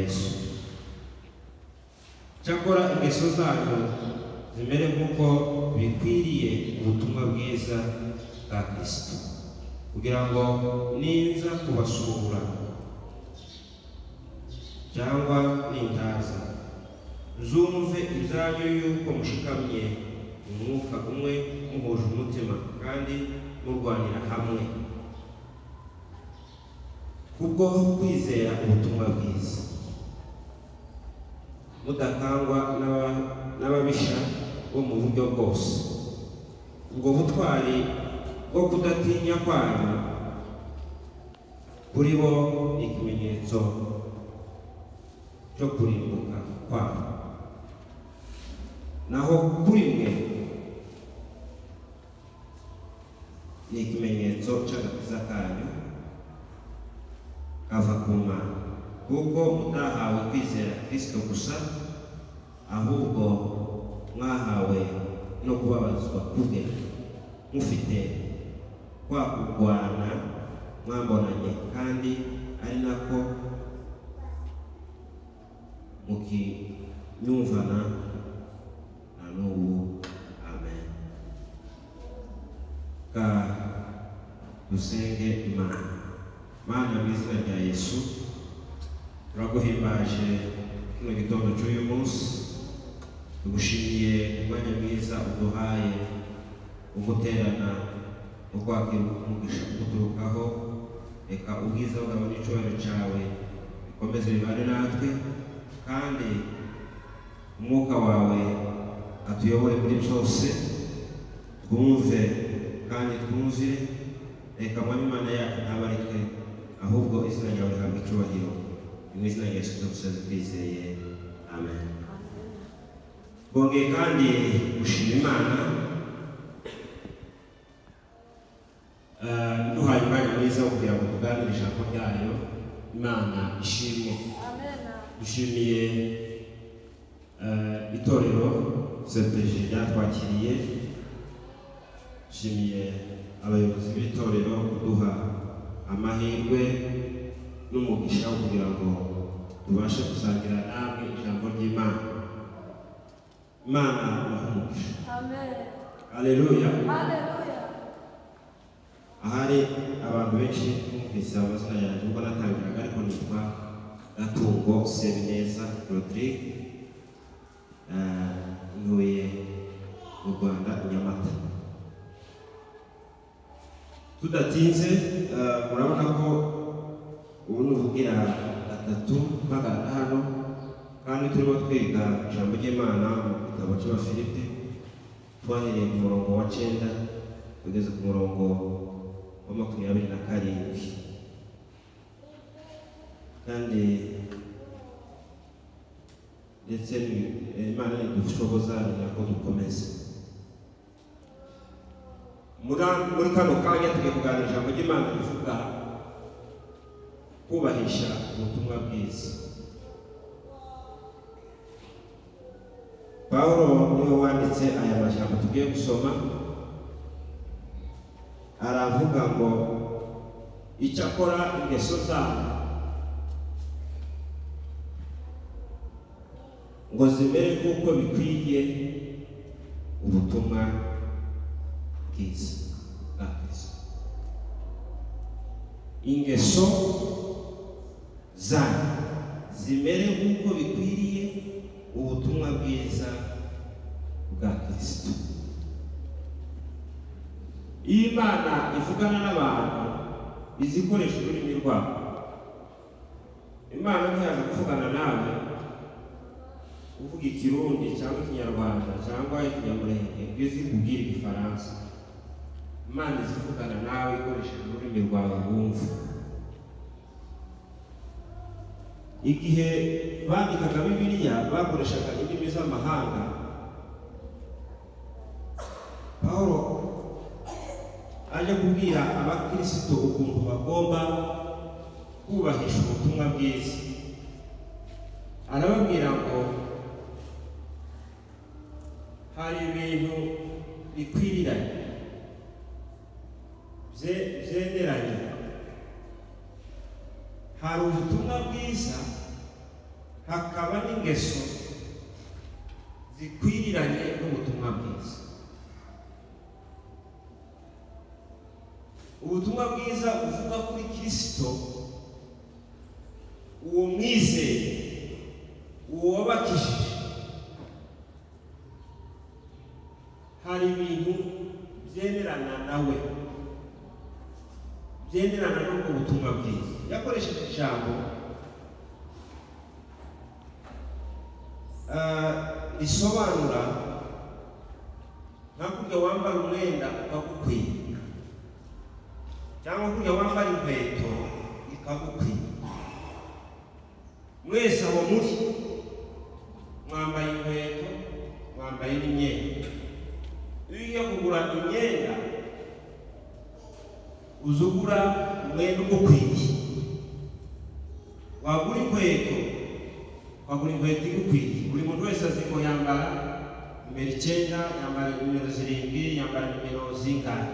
yesu cyakora ingeso zanyu zimere nk'uko bikwiriye ubutumwa bwiza bwa kirisito kugira ngo ninza kubasura cyangwa nintaza zumve ibyanyu yuko mushikamye mu mwuka umwe muhuje umutima kandi murwanira hamwe kubwo kwizera ubutumwa bwiza mudakangwa n'aba- n'ababisha bo mu buryo bwose ubwo butwari bwo kudatinya kwanyu kuri bo ni ikimenyetso cyo kurimbuka kwabo naho kuri mwe ni ikimenyetso cy'agakiza kanyu kava ku Mana kuko mutahawe kwizera Kristo gusa ahubwo mwahawe no kubabazwa kubwe mufite kwa kurwana mwambonanye kandi ari nako mukinyumvana na n'ubu amen ka dusenge imana mana mu izina rya yesu turaguhimbaje kino gitondo cy'uyu munsi tugushimiye umwanya mwiza uduhaye wo guterana wo kwakira umugisha uguturukaho reka ubwiza bwawe n'icyubahiro cyawe bikomeze bibane natwe kandi umwuka wawe atuyobore muri byose twumve kandi twumvire reka mwami imana yacu ntabwo ari twe ahubwo izina ryawe rihabwa icyubahiro mu izina rya yesu dusoze twizeye amen bongeye kandi gushima imana eh, iduhaye umwanya mwiza wo kugira ngo tuganire ijambo ryayo imana ishimwe dushimiye eh, itorero cpg ryatwakiriye dushimiye abayobozi b'itorero kuduha amahirwe n'umugisha wo kugira ngo tubashe gusangira namwe ijambo ry'imana imana ibahe umugisha aleluya ahari abantu benshi bumvise amazina yanjye ubwo natangiraga ariko nitwa gatungo sebineza rodrigue Eh, ntuye mu rwanda i nyamata tudatinze eh, murabona ko ubu ni ubugira gatatu mpagarara hano kandi turimo twiga ijambo ry'imana mu gitabo cy'abafilipi twahereye ku murongo wa cyenda tugeze ku murongo wa makumyabiri na karindwi kandi ndetse ni- imana nidushoboza ni nako dukomeza Mura- muri kano kanya tugiye kuganira ijambo ry'imana rivuga kubahisha ubutumwa bwiza pawulo niwe wanditse aya majambo tugiye gusoma aravuga ngo icyakora ingeso zabo ngo zimere nk'uko bikwiye ubutumwa bwiza bwa Kristo. ingeso zanyu zimere nk'uko bikwiriye ubutumwa bwiza bwa Kristo iyo Imana ivugana n'abantu izi ikoresha ururimi rwabo Imana ntiyaje kuvugana nawe uvuga ikirundi cyangwa ikinyarwanda cyangwa ikinyamurenge ibyo uzi kubwira igifaransa imana izivugana nawe ikoresheje ururimi rwawe wumva igihe bandikaga bibiliya bakoreshaga indimi z'amahanga pawulo ajya kubwira abakristo ukuntu bagomba kubahisha ubutumwa bwiza arababwira ngo hari ibintu bikwiriranye bye- byenderanye hari ubutumwa bwiza hakaba n'ingeso zikwiriranye n'ubutumwa bwiza ubutumwa bwiza buvuga kuri kirisito uwo mwizeye uwo wabakishije hari ibintu byemerana nawe byemerana n'ubwo butumwa bwiza yakoresheje ijambo ah, risobanura nka kurya wambara umwenda ukagukwiye cyangwa kurya wambara inkweto ikagukwiye mwese aho muri mwambaye inkweto mwambaye n'imyenda iyo ugiye kugura imyenda uza ugura umwenda ugukwiye wagura inkweto wagura inkweto igukwiye buri muntu wese azi ko yambara nimero icyenda yambara nimero zirindwi yambara nimero zingahe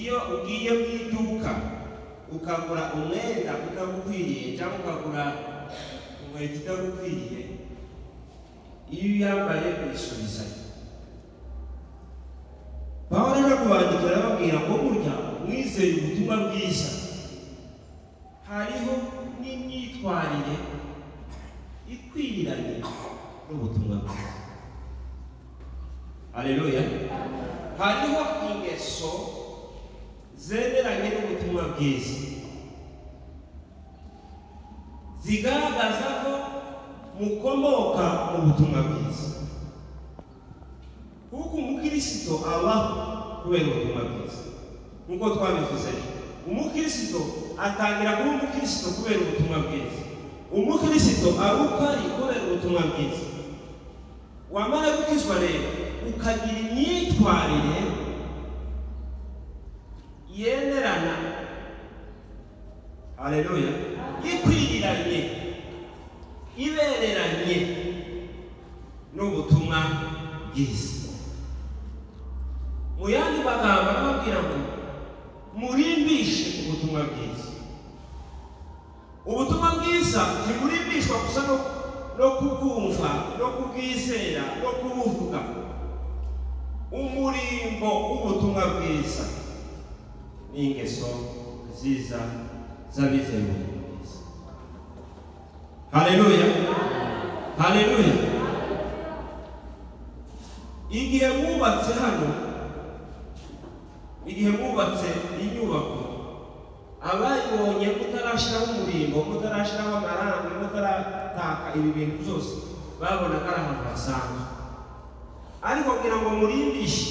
iyo ugiye mu iduka ukagura umwenda utagukwiriye cyangwa ukagura inkweto itagukwiriye iyo uyambaye uyisubizayo pawulo no kubandikira arababwira ngo burya mwizeye ubutumwa bwiza hariho n'imyitwarire ikwiriranye n'ubutumwa bwiza aleluya hariho ingeso zemeranye n'ubutumwa bwiza zigaragaza ko mukomoka mu butumwa bwiza kuko umukristo abaho kubera ubutumwa bwiza nk'uko twabivuze umukristo atangira kuba umukristo kubera ubutumwa bwiza umukristo ari uko ari kubera ubutumwa bwiza wamara gukizwa rero ukagira imyitwarire yemerana haleluya ikwiriranye ibereranye n'ubutumwa bwiza mu yandi magambo arababwira ngo murimbishe ubutumwa bwiza ubutumwa bwiza ntimurimbishwa gusa no no kubwumva no kubwizera no kubuvuga umurimbo w'ubutumwa bwiza ni ingeso nziza z'abizeye ubutumwa bwiza haleluya haleluya igihe mwubatse hano igihe mwubatse inyubako abayibonye mutarashyiraho umurimbo mutarashyiraho amarangi mutarataka ibi bintu byose babonaga ari ahantu hasanzwe ariko kugira ngo murimbishe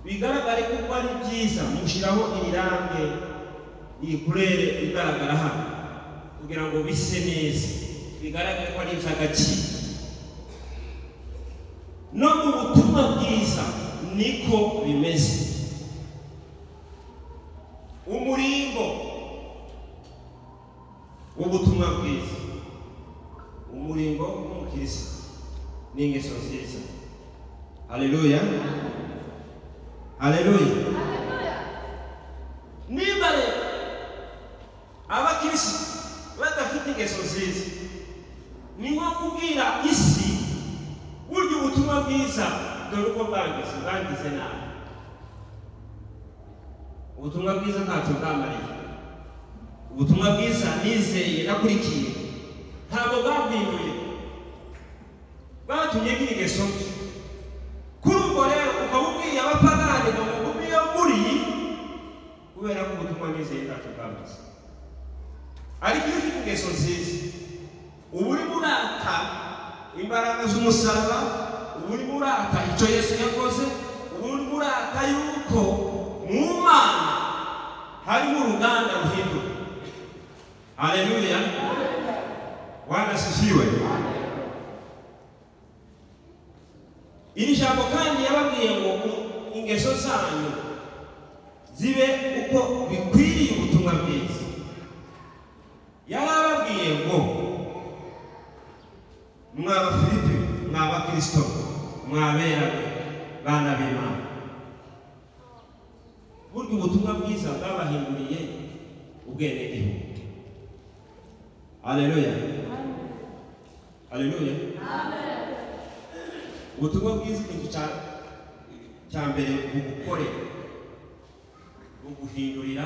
bigaragare kuko ari byiza mushyiraho irirange iyikurere igaragara hano kugira ngo bise neza bigaragare ko ari iby'agaciro no mu butumwa bwiza niko bimeze umurimbo w'ubutumwa bwiza umurimbo w'umukirisitu ni ingeso nziza haleluya haleluya niba rero abakirisitu badafite ingeso nziza ni nko kubwira isi burya ubutumwa bwiza dore uko bwangize bwangize nabi ubutumwa bwiza ntacyo bwamariye ubutumwa bwiza nizeye nakurikiye ntabwo bwabwinduye bwatumye ngira ingeso mbi kuri ubwo rero ukaba ubwiye abapagani ngo mugume iyo muri kubera ko ubutumwa nizeye ntacyo bwamaze ariko iyo ufite ingeso nziza uba urimo urata imbaraga z'umusaraba uba urimo urata icyo yesu yakoze uba urimo urata yuko mu mana harimo uruganda ruhindura haleluya wanasisiwe iri jambo kandi yababwiye ngo ingeso zanyu zibe uko bikwiriye ubutumwa bwiza yarababwiye ngo mwaba filipi mwaba kirisito mwabera bana b'imana burya ubutumwa bwiza bwabahinduriye ubwenegihugu aleluya aleluya ubutumwa bwiza ikintu cya- cya mbere bugukorera buguhindurira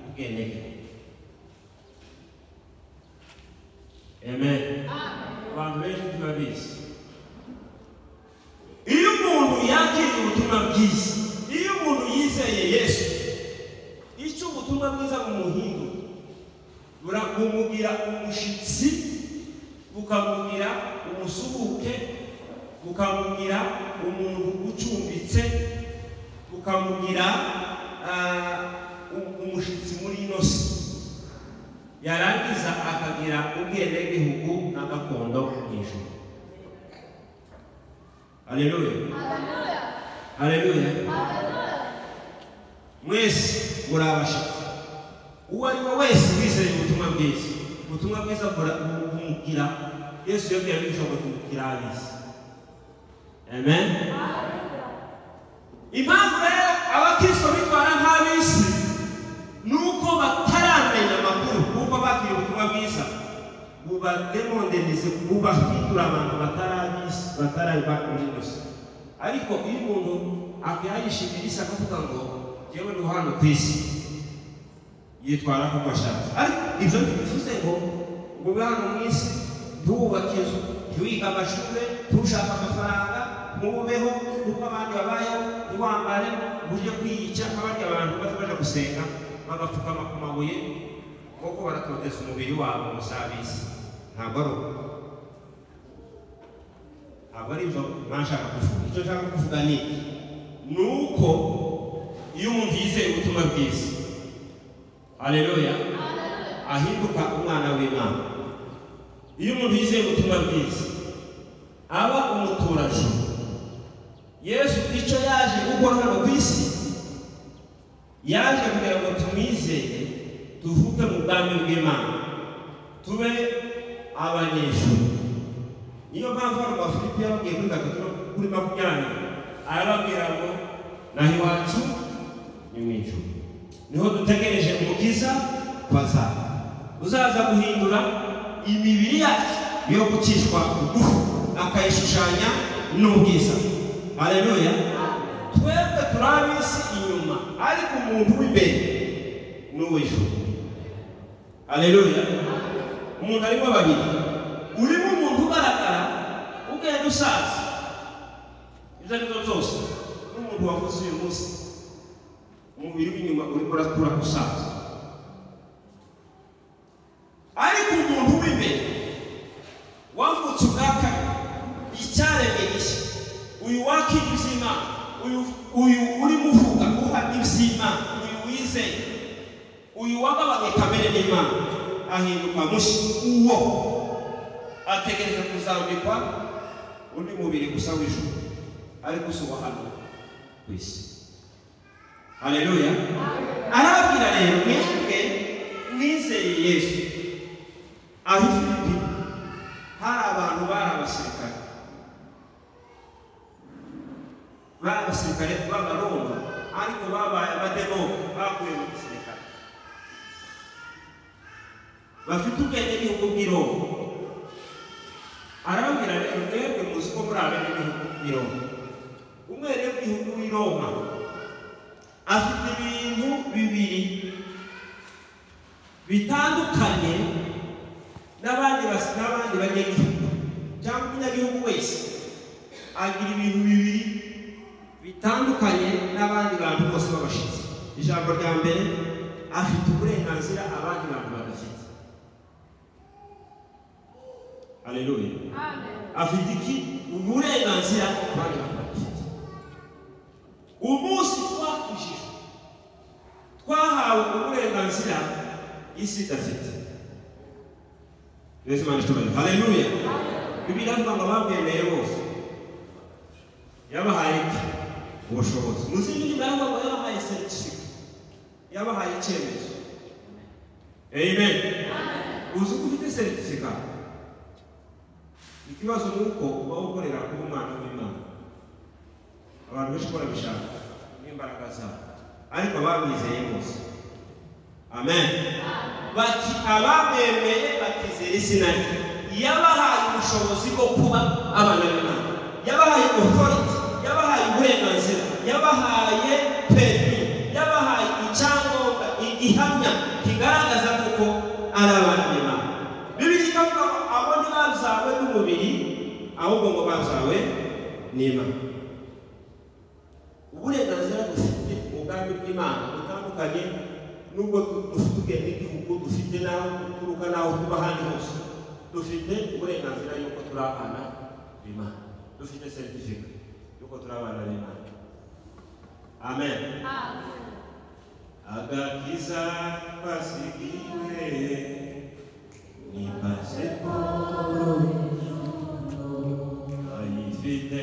ubwenegihugu amen abantu benshi ntibabizi iyo umuntu yakiriye ubutumwa bwiza iyo umuntu yizeye yesu icyo ubutumwa bwiza bumuhindura burabumugira umushyitsi bukamugira umusuhuke bukamugira umuntu ucumbitse bukamugira ah, u- umushyitsi muri ino si yarangiza akagira ubwenegihugu na gakondo mu ijuru Haleluya. Haleluya. Mwese muri abashitsi. Uwo ari we wese wizeye ubutumwa bwiza. Ubutumwa bwiza bura- bu- bumugira. Yesu yabwiye abigishwa ngo tumugira ab'isi. Amen. Impamvu rero abakristo bitwara nk'ab'isi ni uko bataramenya amakuru kuko bakiriye ubutumwa bwiza bubademondenize bubahindura abantu batarabizi bataraba muri yose ariko iyo umuntu akayishimira isi akavuga ngo jyewe ndi hano ku isi yitwara nk'uko ashaka ariko ibyo bivuze ngo ngo ube hano mu isi ntuwubake inzu ntiwige amashuri ntushake amafaranga ntubeho nk'uko abandi babayeho ntiwambare ujye kwiyica nk'abandi abantu baza baje gusenga bagapfukama ku mabuye kuko baratoteza umubiri wabo musabisi ntabwo ari uko ntabwo ari ibyo nashaka kuvuga icyo nshaka kuvuga ni iki ni uko iyo umuntu yizeye ubutumwa bwiza haleluya ahinduka umwana w'imana iyo umuntu yizeye ubutumwa bwiza aba umuturajuru yesu icyo yaje gukora hano ku isi yaje kugira ngo tumwizeye tuvuke mu bwami bw'imana tube abanyeshuri niyo mpamvu hano abafilipi yababwiye kuri gatatu no kuri makumyabiri arababwira ngo naho iwacu ni mu ijuru niho dutegereje umukiza waza uzaza guhindura imibiri yacu yo gukishwa bugufi akayishushanya n'ubwiza haleluya twebwe turi ab'isi inyuma ariko umuntu w'imbere ni uw'ijuru haleluya umuntu arimo babiri urimo umuntu ugaragara ugenda usaza ibyo ari byo byose n'umuntu wavuze uyu munsi umubiri w'inyuma urimo urakura gusaza ariko umuntu w'imbere wavutse ubwa kane icyaremwe gishya uyu wakira iby'imana uyu uyu urimo uvuga uha iby'imana uyu wizeye uyu wagabanye kamere n'imana ahinduka mushya uwo ategereje kuzambikwa undi mubiri gusa w'ijuru ariko si uwa hano ku isi haleluya arababwira rero mwebwe mwizeye yesu aho ifilipi hari abantu bari abasirikare bari abasirikare b'abaroma ariko babaye abademobe bakuye mu gisirikare bafite ubwenge n'ibihugu bw'iroma arababwira rero mwebwe muzi ko muri abene b'ibihugu bw'iroma umwere w'ibihugu w'i roma afite ibintu bibiri bitandukanye n'abandi basi n'abandi banyagihugu cyangwa umunyagihugu wese agira ibintu bibiri bitandukanye n'abandi bantu bose b'abashyitsi ijambo rya mbere afite uburenganzira abandi bantu badafite haleluya afite iki uburenganzira abandi bantu badafite umunsi twakijijwe twahawe uburenganzira isi idafite Yesu Imana ishobora. Haleluya. Bibiri avuga ngo abamwemeye bose yabahaye iki? Ubushobozi. Mu zindi ndimi aravuga ngo yabahaye certificate. Yabahaye icyemezo. Amen. Uzi ko ufite certificate. Ikibazo ni uko uba ukorera kuba umwana w'Imana. Abantu benshi barabishaka n'imbaraga zabo. Ariko abamwizeye bose amen bati abamwemeye bakizera izina rye yabahaye ubushobozi bwo kuba abana b'imana yabahaye authority yabahaye uburenganzira yabahaye perimi yabahaye icyangombwa i- igihamya kigaragaza kuko ari abana b'imana bibiri ikavuga ngo abo ntibazawe n'umubiri ahubwo ngo bazawe n'imana uburenganzira dufite mu bwami bw'imana butandukanye n'ubwo dufite ubwenge bw'igihugu dufite n'aho duturuka n'aho tuba ahandi hose dufite uburenganzira y'uko turi abana b'imana dufite seritifika y'uko turi abana b'imana amen agakiza twasigiwe ni pasiporo ayifite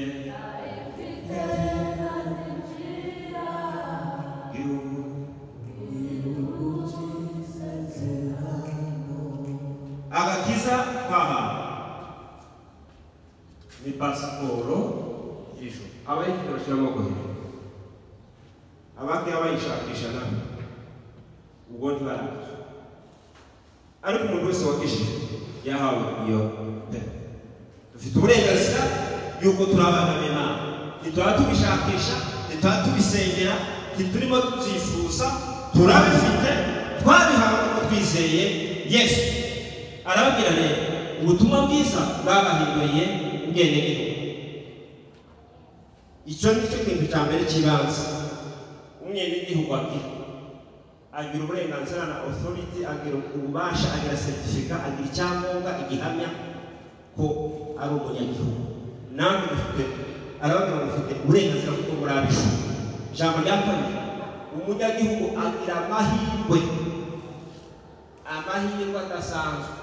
agakiza twahawe ni pasiporo y'ijuru abayifite bashyira amaboko hejuru abagiye bayishakisha nawe ubwo ntibaraza ariko umuntu wese wakishije yahawe iyo ntebe dufite uburenganzira y'uko turi abana b'imana ntitwaba tubishakisha ntitwaba tubisengera ntiturimo tubyifuza turabifite twabihawe kuko twizeye yesu arababwira rero ubutumwa bwiza bwabahinduriye ubwenegihugu icyo ni cyo kintu cya mbere cy'ibanze umwenegihugu agira agira uburenganzira na authority agira ububasha agira seritifika agira icyangombwa igihamya ko ari umunyagihugu namwe dufite aravuga ngo dufite uburenganzira kuko muri abishu ijambo rya kabiri umunyagihugu agira amahirwe amahirwe adasanzwe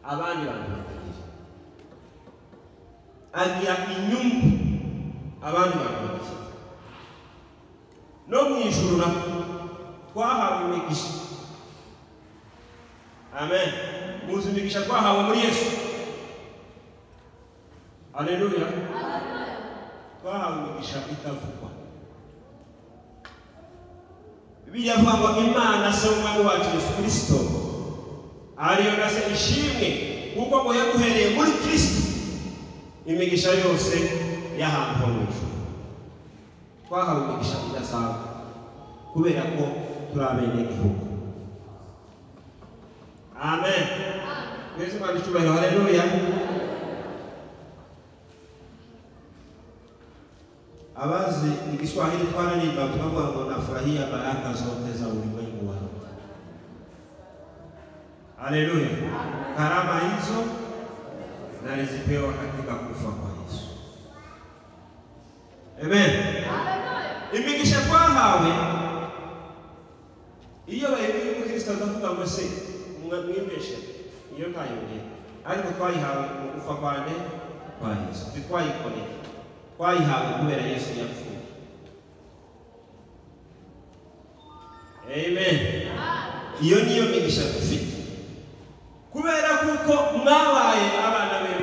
abandi bantu batagira agira inyungu abandi bantu batagira no mu ijuru naho twahawe imigisha amen muzi imigisha twahawe muri yesu aleluya twahawe imigisha itavugwa bibiliya avuga ngo imana se umwami wacu yesu kirisito ariyo na se ishimwe kuko ngo yaguhereye muri kirisito imigisha yose y'ahantu ho mu ijuru twahawe imigisha idasanzwe kubera ko turi abenegihugu amen yesu imana icyubahiro haleluya abazi igiswahili twararimba tunavuga ngo nafurahia baraka zote za ulimwengu wangu haleluya karama hizo nalizipewa katika kufa kwa yesu amen imigisha twahawe iyo bayibuye ko kirisita azavuga ngo se mwibeshe iyo ntayongera ariko twayihawe mu gufa kwane kwa yesu titwayikoreye twayihawe kubera yesu yapfuye amen iyo niyo migisha dufite